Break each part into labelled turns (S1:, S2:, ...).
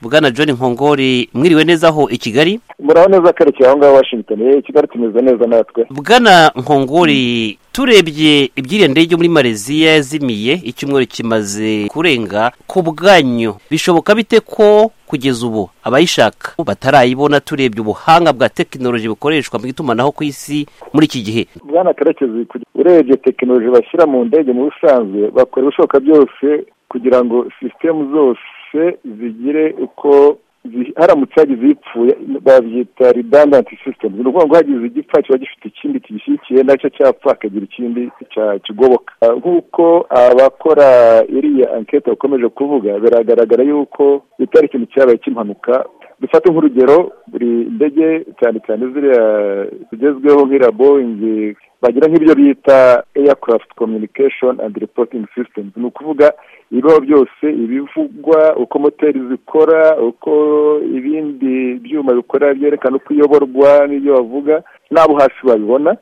S1: bwana john nkongori mwiriwe neza aho i kigali
S2: muraho neza kerekeye aho ngaho washington yewe kigali tumeze neza natwe
S1: bwana nkongori turebye ibyiriya ndege muri mareziya yazimiye icyumweru kimaze kurenga ku bwanyu bishoboka bite ko kugeza ubu abayishaka batarayibona turebye ubuhanga bwa tekinoloji bukoreshwa mu itumanaho ku isi muri iki gihe
S2: bwana karekezi urebye tekinoloji bashyira mu ndege mu busanzwe bakora ibishoboka byose kugira ngo sisitemu zose zigire uko haramutse hagize ipfuye babyita ridandanti sisitemu ni ukuvuga ngo hagize igipfa kiba gifite ikindi kigishyigikiye nacyo cyapfa hakagira ikindi kigoboka nk'uko abakora iriya ankete bakomeje kuvuga biragaragara yuko bitari ikintu cyabaye cy'impanuka dufate nk'urugero buri ndege cyane cyane ziriya zigezweho nk'iriya boyingi bagira nk'ibyo bita aircraft communication and reporting systems ni ukuvuga ibibaho byose ibivugwa uko moteri zikora uko ibindi byuma bikora byerekana uko iyoborwa n'ibyo bavuga n'abo hasi babibona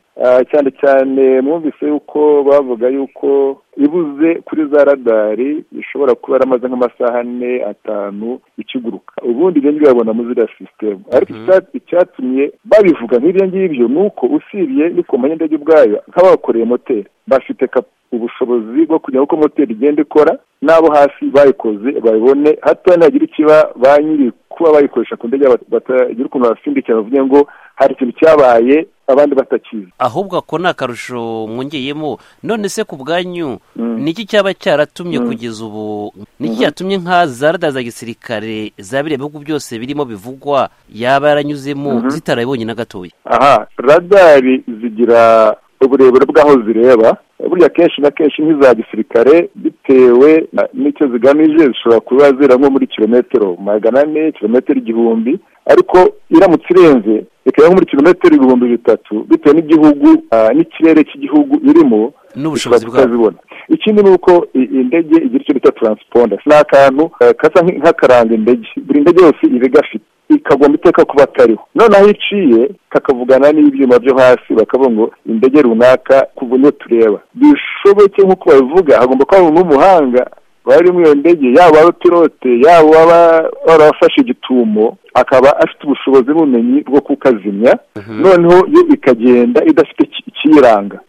S2: cyane cyane mwumvise yuko bavuga yuko ibuze kuri za radari bishobora kuba yaramaze nk'amasaha ane atanu ikiguruka ubundi ibyo ngibyo babona muri ziriya sisitemu ariko icyatumye babivuga nk'ibyo ngibyo ni uko usibye n'ikompanyi y'indege ubwayo nk'abakoreye moteri bafite ubushobozi bwo kugira uko moteri igenda ikora n'abo hasi bayikoze babibone hato ntihagira ikiba ba nyiri kuba bayikoresha ku ndege batagira ukuntu babasimbukira bavuge ngo hari ikintu cyabaye abandi batakizi
S1: ahubwo ako ni akarusho mwongeyemo none se ku bwanyu niki cyaba cyaratumye kugeza ubu niki cyatumye nka za rada za gisirikare za biriya bihugu byose birimo bivugwa yaba yaranyuzemo zitarabibonye na gatoya
S2: aha radari zigira uburebure bw'aho zireba burya kenshi na kenshi nk'iza gisirikare bitewe n'icyo zigamije zishobora kuba zira nko muri kilometero magana ane kilometero igihumbi ariko iramutse irenze ikaba nko muri kilometero ibihumbi bitatu bitewe n'igihugu n'ikirere cy'igihugu irimo
S1: n'ubushobozi
S2: bwazibona ikindi ni uko indege igira icyo bita taransipondasi ni akantu kasa nk'akaranga indege buri ndege yose iba igafite ikagomba iteka kuba atariho noneho iciye kakavugana n'ibyuma byo hasi bakavuga ngo indege runaka kuva niyo tureba bishoboke nk'uko babivuga hagomba kuba umuntu w'umuhanga bari muri iyo ndege yaba abapilote yaba waba warafashe igitumo akaba afite ubushobozi n'ubumenyi bwo kukazimya noneho yo ikagenda idafite ikiyiranga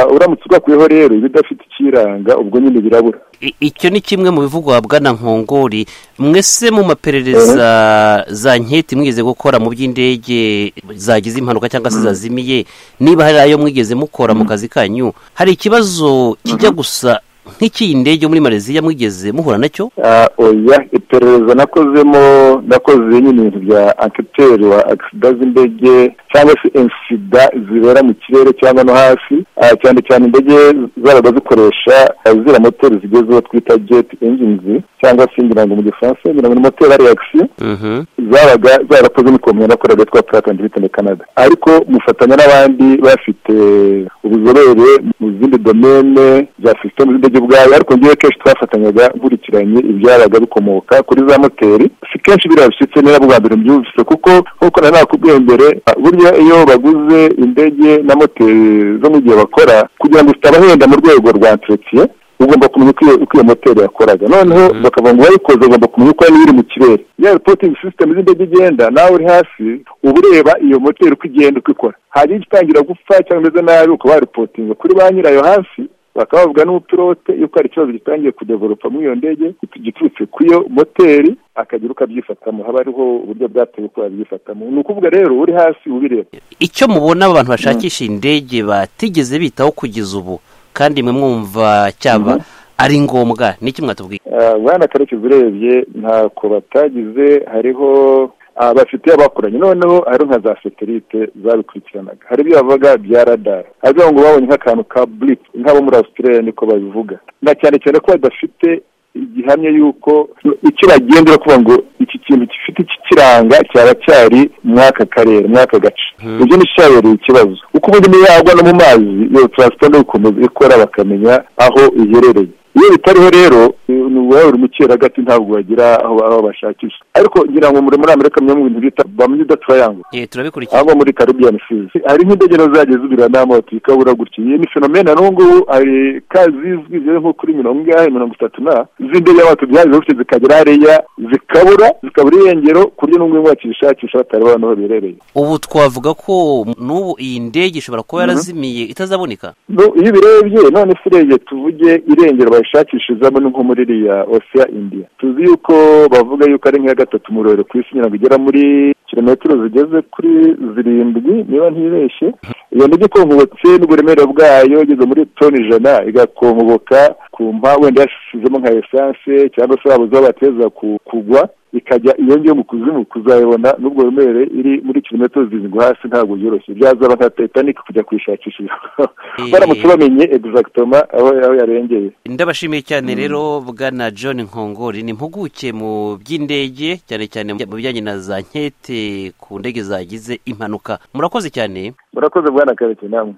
S2: uramutse urwakuyeho rero ibidafite ikiranga ubwo nyine birabura
S1: icyo ni kimwe mu bivugwa bwana nkongori mwese mu maperereza za nketi mwigeze gukora mu by'indege zagize impanuka cyangwa se zazimiye niba hari ayo mwigeze mukora mu kazi kanyu hari ikibazo kijya gusa nk'icy'iyi ndege muri mareziya mwigeze muhura nacyo
S2: oya iperereza nakozemo nakoze nyine ibintu bya anketeri wa agisida z'indege cyangwa se insida zibera mu kirere cyangwa no hasi cyane cyane indege zaba zikoresha ziriya moteri zigezweho twita jeti injinizi cyangwa se ngira ngo mu gifaransa ngira ngo ni moteri ariyakisi zabaga zarakoze n'ikompanyi yakoraga yitwa purata ndetse kanada ariko mufatanya n'abandi bafite ubuzobere mu zindi domene za sisitemu z'indege ubwayo ariko ngewe kenshi twafatanyaga nkurikiranye ibyabaga bikomoka kuri za moteri si kenshi biriya bishyitse niba bwa mbere mbyumvise kuko nk'uko nari nakubwiye mbere burya iyo baguze indege na moteri zo mu gihe bakora kugira ngo zitabahenda mu rwego rwa entretiye ugomba kumenya uko iyo moteri yakoraga noneho bakavuga ngo wayikoze ugomba kumenya uko niba iri mu kirere ya reporting system z'indege igenda nawe uri hasi uba ureba iyo moteri uko igenda uko ikora hanyuma igitangira gupfa cyangwa imeze nabi ukaba waripotinga kuri ba nyirayo hasi bakaba bavuga n'umupilote yuko hari ikibazo gitangiye kudevoropa muri iyo ndege giturutse ku iyo moteri akagira uko abyifatamo haba hariho uburyo bwatewe uko babyifatamo ni ukuvuga rero uri hasi ubireba
S1: icyo mubona abantu bashakisha indege batigeze bitaho kugeza ubu kandi mwe mwumva cyaba ari ngombwa ni iki mwatubwiye
S2: bwana karekezi urebye ntako batagize hariho bafite abakoranye noneho hari nka za satelite zabikurikiranaga hari ibyo bavuga bya radari hariya ngo babonye nk'akantu ka burifu nk'abo muri australia niko babivuga na cyane cyane ko badafite igihamya y'uko icyo bagendera kuvuga ngo iki kintu gifite iki ikiranga cyaba cyari muri aka karere muri aka gace ibyo ni cyabereye ikibazo kuko ubundi niyo yagwa no mu mazi iyo turansiponde gukomeza ikora bakamenya aho iherereye iyo bitariho rero ni uwawe uri mukeragati ntabwo wagira aho bashakisha ariko ngira ngo muri amerika mu bintu bita bamenya udatrayango
S1: turabikurikira
S2: cyangwa muri karibiyani fizi harimo indege zageze zibura n'amato ikabura gutya iyi ni fenomena n'ubu ngubu hari ka zizwi zigeze nko kuri mirongo ingahe mirongo itatu na z'indege y'amato byaje gutya zikagera hariya zikabura zikabura irengero ku buryo n'ubwo bakishakisha batari babona aho biherereye
S1: ubu twavuga ko n'ubu iyi ndege ishobora kuba yarazimiye itazaboneka
S2: No, iyo ubirebye none se urebye tuvuge irengero bayishakishirizamo ni nko muri iriya osiya indiya tuzi yuko bavuga yuko ari nk'iya gatatu mu rurerure ku isi nyirango igera muri kilometero zigeze kuri zirindwi niba ntibeshye iyo ndege ikongobotse n'uburemere bwayo igeze muri toni ijana igakongoboka ku mpa wenda yashizemo nka esanse cyangwa se waba uzabateza kugwa ikajya iyo ngiyo mu kuzimu kuzayibona n'ubwo buremere iri muri kilometero zirindwi hasi ntabwo byoroshye byazaba nka tetanike kujya kuyishakishiriza baramutse bamenye egizagitoma aho aho yarengeye
S1: ndabashimiye cyane rero bwana john nkongori ni impuguke mu by'indege cyane cyane mu bijyanye na za nkete ku ndege zagize impanuka murakoze cyane
S2: murakoze bwana kareke namwe